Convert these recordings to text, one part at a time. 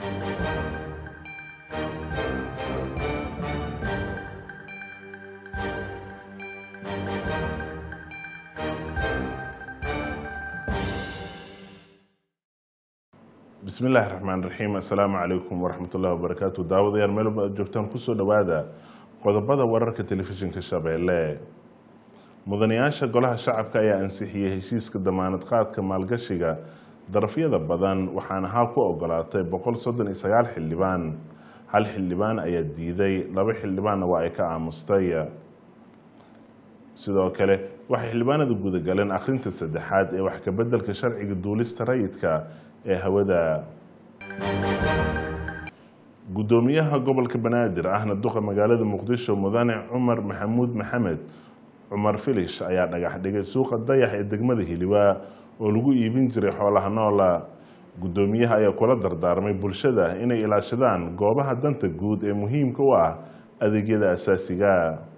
bismi illaahi raxmaan raxiim assalaamu calaykum waraxmat ullahi wabarakaatu daawadayaal meelba aad joogtaan kusoo dhowaada qodobada wararka telefishinka shabeelle mudanayaasha golaha shacabka ayaa ansixiyey heshiiska damaanad qaadka maalgashiga darafyada badan waxaana haa ku ogolaatay boqol soddon iyo sagaal xildhibaan hal xildhibaan ayaa diiday laba xildhibaanna waa ay ka aamustay sidoo kale waxay xildhibaanada gudagaleen akhrinta saddexaad ee wax kabeddelka sharciga duulista rayidka ee hawada guddoomiyaha gobolka banaadir ahna duqa magaalada muqdisho mudane cumar maxamuud maxamed cumar filish ayaa dhagax dhigay suuqa dayax ee degmada hiliwaa oo lagu iibin jiray xoolaha noola guddoomiyaha ayaa kula dardaarmay bulshada inay ilaashadaan goobaha danta guud ee muhiimka u ah adeegyada asaasiga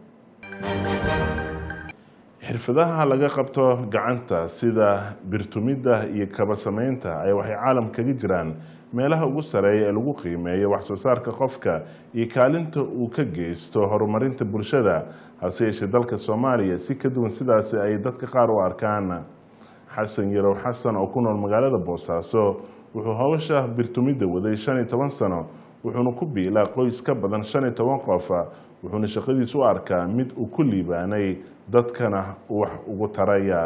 xirfadaha laga qabto gacanta sida birtumidda iyo kaba samaynta ayaa waxay caalam kaga jiraan meelaha ugu sareeya ee lagu qiimeeyo wax soo saarka qofka iyo kaalinta uu ka geysto horumarinta bulshada hase yeeshee dalka soomaaliya si ka duwan sidaasi ay dadka qaar u arkaan xasan yarow xasan oo ku nool magaalada boosaaso wuxuu howsha birtumidda waday shan iyo toban sano wuxuuna ku biilaa qoys ka badan shan iyo toban qof wuxuuna shaqadiis u arkaa mid uu ku liibaanay dadkana wax ugu taraya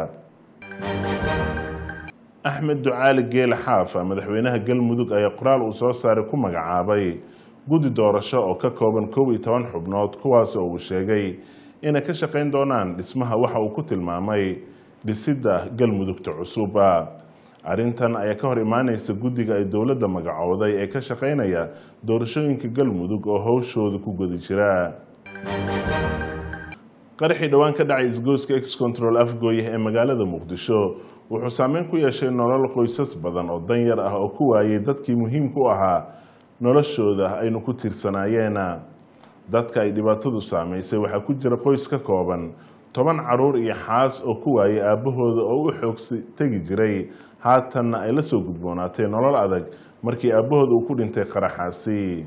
axmed ducaali geele xaafa madaxweynaha galmudug ayaa qoraal uu soo saaray ku magacaabay guddi doorasho oo ka kooban kow iyo toban xubnood kuwaas oo uu sheegay inay ka shaqayn doonaan dhismaha waxa uu ku tilmaamay dhisidda galmudugta cusub arrintan ayaa ka hor imaaneysa guddiga ay dowladda magacooday ee ka shaqaynaya doorashooyinka galmudug oo howshooda ku gudi jira qaraxii dhowaan ka dhacay isgooska ex control afgooye ee magaalada muqdisho wuxuu saameyn ku yeeshay nolol qoysas badan oo danyar ah oo ku waayay dadkii muhiimka u ahaa noloshooda aynu ku tiirsanaayeen dadka ay dhibaatadu saameysay waxaa ku jira qoys ka kooban toban caruur iyo xaas oo ku waayay aabbahooda oo u xoogsi tegi jiray haatanna ay la soo gudboonaatay nolol adag markii aabbahooda uu ku dhintay qaraxaasi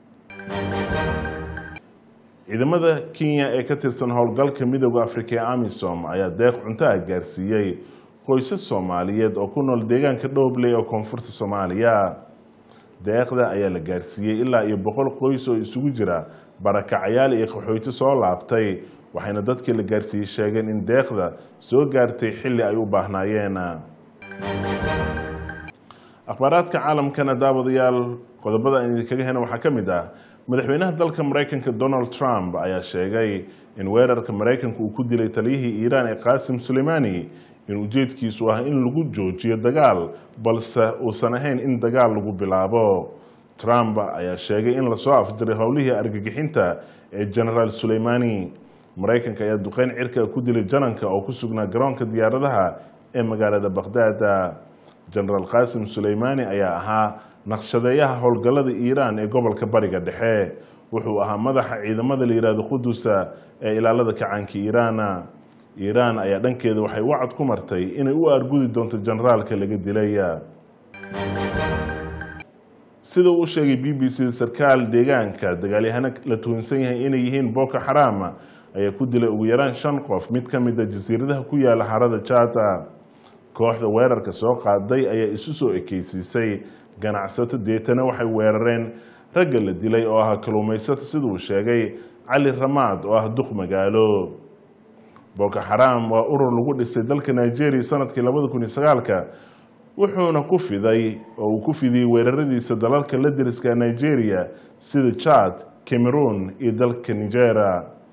ciidamada kenya ee ka tirsan howlgalka midooda afrika ee amisom ayaa deeq cunto ah gaarsiiyey qoysas soomaaliyeed oo ku nool deegaanka dhoobley oo koonfurta soomaaliya deeqda ayaa la gaarsiiyey ilaa iyo boqol qoys oo isugu jira barakacayaal iyo qaxoyti soo laabtay waxayna dadkii la gaarsiiyey sheegeen in deeqda soo gaartay xilli ay u baahnaayeen akhbaaraadka caalamkana daawadayaal qodobada aan idinkaga hena waxaa ka mid ah madaxweynaha dalka maraykanka donald trump ayaa sheegay in weerarka maraykanka uu ku dilay taliyihii iiraan ee qaasim suleymani in ujeedkiisu ah in lagu joojiyo dagaal balse uusan ahayn in dagaal lagu bilaabo trump ayaa sheegay in lasoo afjiray howlihii argagixinta ee genaraal suleymani maraykanka ayaa duqeyn cirka ku dilay jananka oo ku sugnaa garoonka diyaaradaha ee magaalada bakhdad genaraal qaasim suleymani ayaa ahaa naqshadeeyaha howlgallada iiraan ee gobolka bariga dhexe wuxuu ahaa madaxa ciidamada la yihahdo qudusa ee ilaalada kacaanka iiraan iiraan ayaa dhankeeda waxay wacad ku martay inay u argudi doonto generaalka laga dilay sida uu sheegay b b c sarkaal deegaanka dagaalyahano la tuhunsan yahay inay yihiin boko xaram ayaa ku dilay ugu yaraan shan qof mid ka mid a jasiiradaha ku yaala harada jata kooxda weerarka soo qaaday ayaa isu soo ekeysiisay ganacsato deetana waxay weerareen ragga la dilay oo ah kaluumaysato siduu sheegay cali ramaad oo ah duq magaalo boko xaram waa urur lagu dhisay dalka nigeria sanadkii labada kun iyo sagaalka wuxuuna ku fiday oo uu ku fidiyey weeraradiisa dalalka la deriska nigeria sida chad cameroon iyo dalka nigeria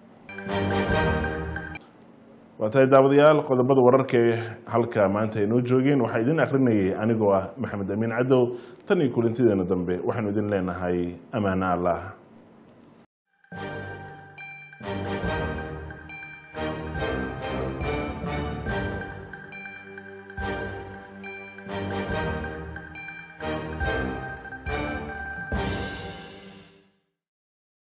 waa tahay daawadayaal qodobada wararka ee halka maanta ay noo joogeen waxaa idin akrinayay anigoo ah maxamed amiin cadow tan iyo kulantideena dambe waxaanu idin leenahay ammaano allah